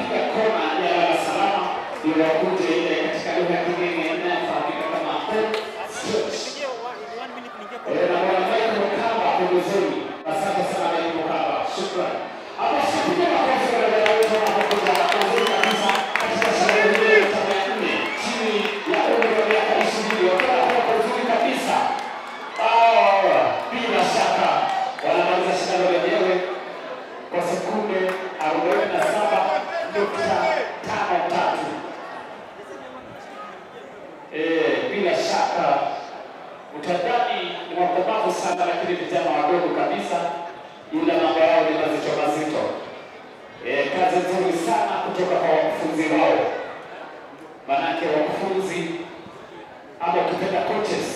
wanapiga kona ya lala salama ili wakuje ile katika lugha ya kigeni inayofahamika kama home stretch. Eh, na bwana Michael Mkamba pembezoni. Asante sana Michael Mkamba, shukrani. Hapo sipiga makofi kwa dada wetu wanapokuja vizuri kabisa katika sherehe hii ya tarehe ya nne chini ya umri wa miaka ishirini wakiwa kwa vizuri kabisa. Ah, bila shaka wanamaliza shindano lenyewe kwa sekunde arobaini na saba nukta tano tatu. Eh, bila shaka utadhani ni wakomavu sana, lakini vijana wadogo kabisa, ila mambo yao ni mazito mazito. Eh, kazi nzuri sana kutoka kwa wakufunzi wao, manake wakufunzi ama ukipenda coaches